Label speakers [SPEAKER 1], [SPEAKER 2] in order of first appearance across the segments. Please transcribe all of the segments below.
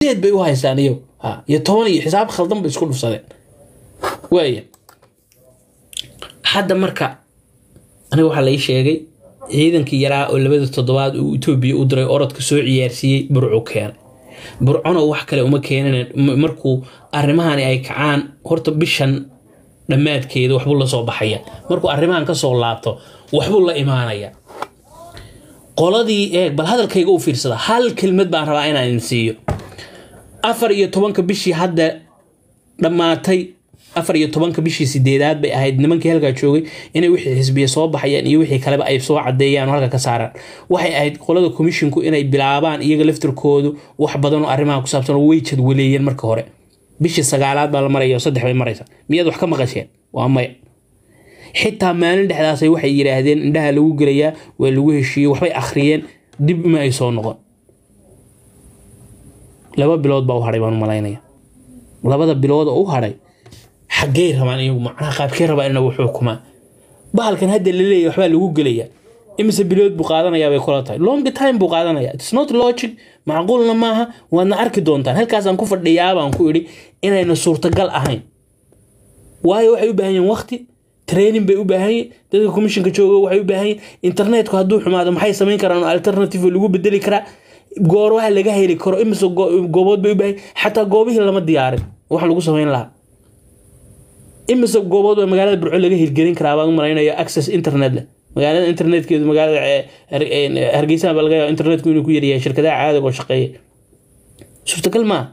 [SPEAKER 1] sideed bay u haystaan iyagu ha iyo toban iyo xisaab khaldan bay isku dhufsadeen waaya hadda marka aniga waxaa lai sheegay ciidankii yaraa oo labada toddobaad uu etoobiya u diray orodka soo ciyaarsiiyey burcu keenay burcona wax kale uma keenan markuu arrimahani ay kacaan horta bishan dhammaadkeeda waxbuu la soo baxaya markuu arrimahan kasoo laabto waxbuu la imaanaya qoladii eeg bal hadalkayga u fiirsada hal kelmad baan rabaa inaan idin siiyo afar iyo tobanka bishii hadda dhammaatay afar iyo tobanka bishii sideedaad bay ahayd nimankii halkaa joogay inay wixii xisbiya soo baxayaan iyo wixii kaleba ay soo cadeeyaan oo halka ka saaraan waxay ahayd qolada komishinku inay bilaabaan iyaga laftirkoodu wax badan oo arrimaha ku saabsan oo way jadwaleeyeen marka hore bishii sagaalaad baa la maraya oo saddex bay maraysa miyaad wax ka maqasheen waa maya xitaa maalin dhexdaasay waxay yidhaahdeen indhaha lagu gelayaa waa lagu heshiiyey waxbay akhriyeen dib ma ay soo noqon laba bilood baa u hadhay baan u malaynaya labada bilood oo u hadhay xaggey rabaan iyagu macnaha qaabkee rabaan inagu xukumaan bahalkan hadda la leeyahy waxbaa lagu gelayaa imise bilood buu qaadanayaa bay kula tahay long time buu qaadanaya its not logic macquulna maaha waadna arki doontaan halkaasaan ku fadhiyaabaan ku idhi inayna suurtagal ahayn waayo waxay u baahan yihin waqti training bay u baahan yihin dadka commissionka jooga waxay u baahan yihin internetku hadduu xumaado maxay samayn karaan oo alternative lagu bedeli karaa goor waxa laga heli karo imise goobood bay u baahan xataa goobihii lama diyaarin wax lagu samayn lahaa imise goobood baa magaalada burco laga hirgelin karaa baan u malaynayo access internet leh magaalada internetkeedu magaalada hargeysa baa laga yaaba internetku inuu ku yaryahay shirkadaha caadiga oo shaqeeya suurtagal maa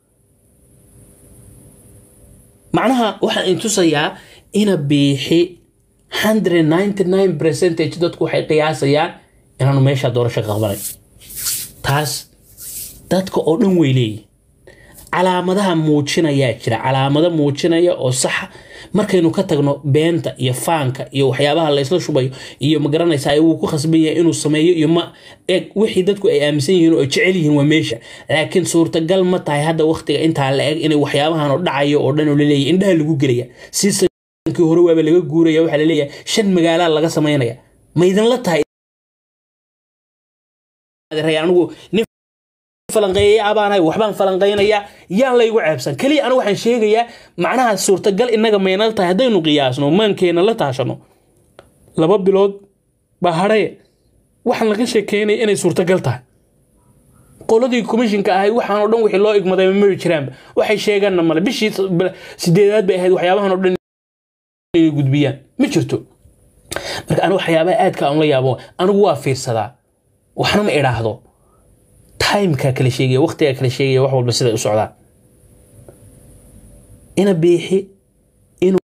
[SPEAKER 1] macnaha waxaan in tusayaa ina biixi hundred ninety nine percentage dadku waxay qiyaasayaan inaanu meesha doorasho ka qabanay taas dadka oo dhan way leeyihin calaamadaha muujinayaa jira calaamado muujinaya oo saxa markaynu ka tagno beenta iyo faanka iyo waxyaabaha laysla shubayo iyo magaranaysa wuu ku khasban yahay inuu sameeyo iyo ma eeg wixii dadku ay aaminsan yihiin oo ay jecel yihiin waa meesha laakiin suurtagal ma tahay hadda waqtiga intaa la eg inay waxyaabahan oo dhacayo oo dhan oo laleeyahy indhaha lagu gelaya siisankii hore waaba laga guuraya waxaa laleeyahay shan magaalaa laga samaynaya ma idinla tahay anigu nin falanqeeyay abaanahay waxbaan falanqeynayaa yaan laygu ceebsan keliya anigu waxaan sheegayaa macnaha suurtagal innaga maynala tahay haddaynu qiyaasno maankeena la taashano laba bilood baa hadhaye waxaan laga sheekeynaya inay suurtagal tahay qoladii commishinka ahayd waxaanoo dhan wixii loo igmaday mari jiraanba waxay sheegaanna male bishii sideedaad bay ahayd waxyaabahan oo dhan inay gudbiyaan ma jirto marka anigu waxyaabaha aadka aan la yaabo anigu waa fiirsadaa waxna ma idhaahdo timeka kala sheegaya waqtigaa kala sheegaya wax walba siday u socdaan ina biixi inuu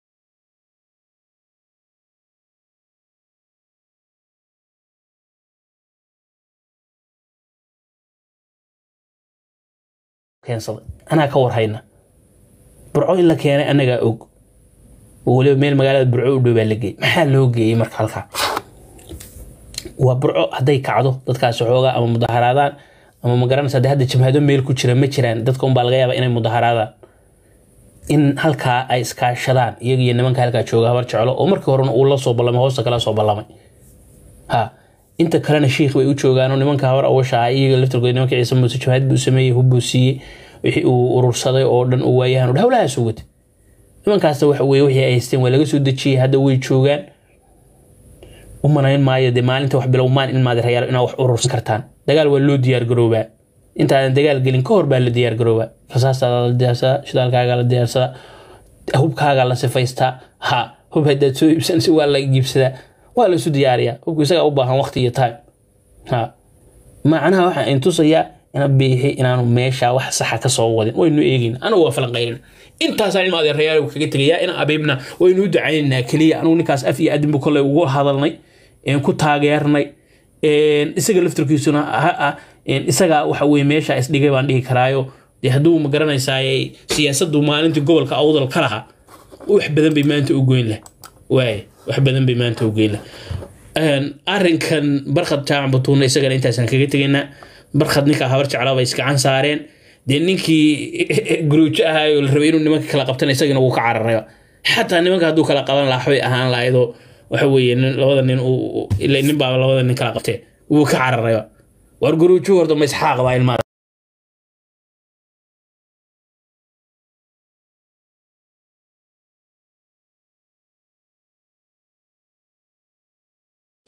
[SPEAKER 1] keensaday anaa ka warhayna burco in la keenay annagaa og oo weliba meel magaalada burco u dhow baa la geeyey maxaa loo geeyey marka halkaa waa burco hadday kacdo dadkaasi xoogaa ama mudaharaadaan ama magaranaysa de hadda jamhado meel ku jira ma jiraan dadka unbaa laga yaaba inay mudaharaadaan in halkaa ay iskaashadaan iyaga iyo nimanka halkaa jooga habar jeclo oo markii horena uu la soo ballamay hoosta kala soo ballamay ha inta kalena shiikh bay u joogaan oo nimanka habar awasha ah iyaga laftirkooda nimanka ciise muuse jamhad buu sameeyey hubbuu siiyey wixii uu urursaday oo dhan uu waayahan udha howlahaas watay nimankaasna waxa weye wixii ay haysteen waa laga soo dejiyey hadda way joogaan u manayn maayo dee maalinta wax bilowmaan in maadirayaal inaad wax urursan kartaan dagaal waa loo diyaargaroobaa intaadan dagaal gelin ka hor baa la diyaargaroobaa rasaastaada la diyaarsadaa shidaalkaaga la diyaarsadaa hubkaaga la sifaystaa ha hub haddaad soo iibsanaysa waa la iibsadaa waa la isu diyaariyaa hubku isagaa u baahan waqti iyo time ha macnaha waxaa in tusayaa ina biixi inaanu meesha wax saxa ka soo wadin waynu eegayna anigu waa falanqaynana intaasaan ilma adeerayaal kaga tegayaa ina abiibna waynu u ducaynaynaa keliya anugu ninkaas af iyo adinbu kolley ugu hadalnay ku taageernay isaga laftirkiisuna isaga waxa weye meesha isdhigay baan dhihi karaayo dee hadduu ma garanaysaay siyaasaddu maalintii gobolka awdal ka lahaa wax badan bay maanta u goyn leh waay wax badan bay maanta u goyn leh arrinkan barkhad jaamac batuuna isagana intaasaan kaga tegaynaa barkhad ninkaa habar jeclaa bay iskacan saareen dee ninkii guruujo ahaayoo la rabay inuu nimanka kala qabtana isagana wuu ka cararayba xataa nimanka hadduu kala qaban lahaa waxbay ahaan lahaydoo waxa weeye labada nin nin baa labada nin kala qabtee wuu ka cararayba war guruujo horta ma isxaaq baa ilmaada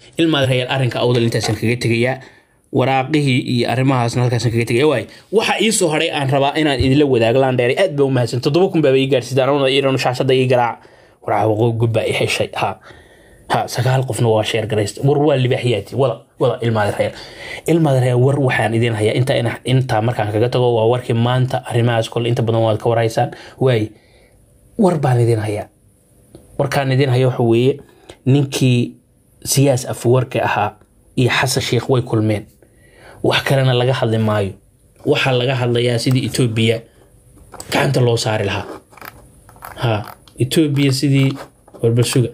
[SPEAKER 1] ilmaadareyaal arrinka awdal intaasan kaga tegayaa waraaqihii iyo arrimahaasna halkaasan kaga tegaya waay waxa ii soo hadhay aan rabaa inaan idinla wadaago laandheeray aad baa u mahadsan toddoba kun baaba ii gaarsiisaan anuna iiranu shaashada ii garaac waraaqa gubbaa i heshay ha ha sagaal qofna waa sheer garaysta war waa libaaxiyaati wada wada ilmaadareyaal ilmaadareyaal war waxaan idin hayaa intaa intaa markaan kaga tago waa warkii maanta arrimahaas kole inta badan waad ka waraysaan waay war baan idin hayaa warkaan idin haya waxa weeye ninkii siyaas afwarka ahaa iyo xasan sheekh way kulmeen wax kalena laga hadli maayo waxaa laga hadlayaa sidii etoobiya gacanta loo saari lahaa ha etoobiya sidii warbasuga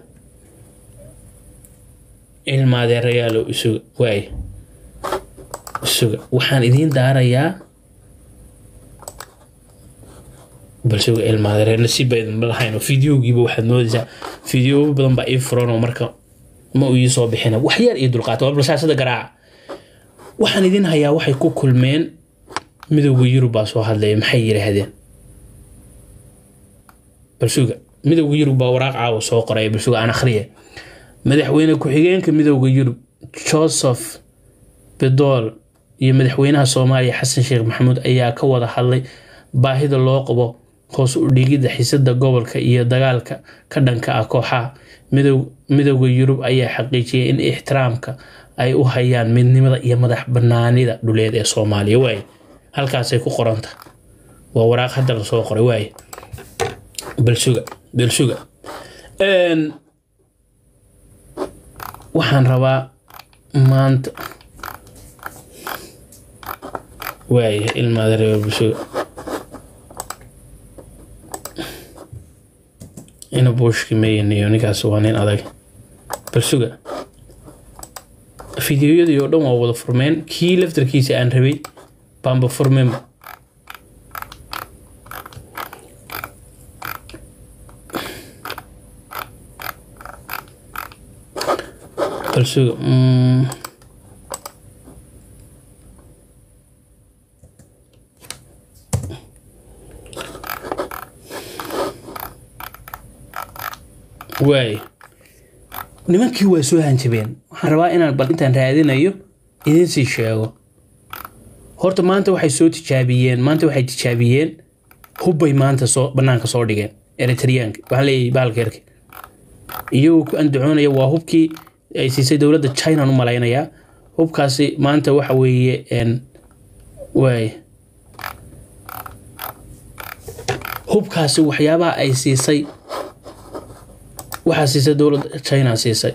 [SPEAKER 1] ilmaadeerayaalo isuga waay isuga waxaan idiin daarayaa balsuga ilmaadereer nasiib baa idinma lahayn fideogiiba waxaad moodaysaa fideobo badan baa ii furanoo marka ma uu ii soo bixina wax yar iyo dulqaata waa balsaasada garaaca waxaan idin hayaa waxay ku kulmeen midowda yurub baa soo hadlaya maxay yidhaahdeen balsuga midowda yurub baa waraaq caawa soo qoraya balsuga aan akhriya madaxweyne ku-xigeenka midowda yurub joseph bedool iyo madaxweynaha soomaaliya xasan sheekh maxamuud ayaa ka wada hadlay baahida loo qabo hoos u dhigidda xisada gobolka iyo dagaalka ka dhanka ah kooxaha midowda yurub ayaa xaqiijiyay in ixtiraamka ay u hayaan midnimada iyo madax banaanida dhuleed ee soomaaliya waay halkaasay ku qoranta waa waraaq hadda lasoo qoray waay balsuga balsuga waxaan rabaa maanta waay ilmaada reer balsuga ina buushki mayaniyo ninkaas waa nin adag balsuga fideoyadii oo dhan waa wada furmeen kii laftarkiisa aan rabay baanba furmeenba balsuga waay nimankii waa soo hanjabeen waxaan rabaa inaan bal intaan raadinayo idinsii sheego horta maanta waxay soo tijaabiyeen maanta waxay tijaabiyeen hubbay maanta soo banaanka soo dhigeen eritriyaanka waxaan leeyahay bahalkeerka iyagoo ku andacoonaya waa hubkii ay siisay dowladda china u malaynayaa hubkaasi maanta waxa weeye waay hubkaasi waxyaabaha ay siisay waxaa siisay dowladda china siisay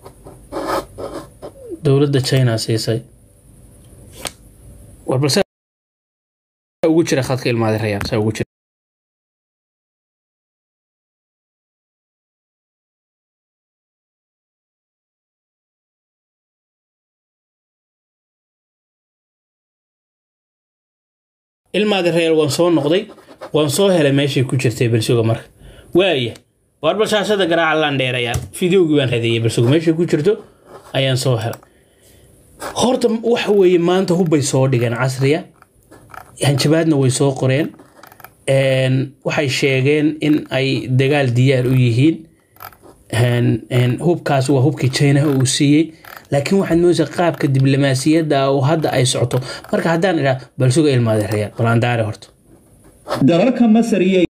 [SPEAKER 1] dowladda china siisay warbalse ugu jira khadka ilmaadirayaan saa ugu jira ilmaadirayaan waan soo noqday waan soo helay meeshay ku jirtay balsuga marka waaya waar balshaashada garaaca laan dheerayaa fideogii baan radeeyay balsuga meeshay ku jirto ayaan soo helay horta waxa weeye maanta hubbay soo dhigeen casriya hanjabaadna way soo qoreen waxay sheegeen in ay dagaal diyaar u yihiin hubkaas waa hubkii chinaha uu siiyey laakiin waxaad moodaysaa qaabka diblomaasiyadda oo hadda ay socoto marka haddaan idhaa balsuga ilmaade reyaal balandaare horta
[SPEAKER 2] dalalka masar iyo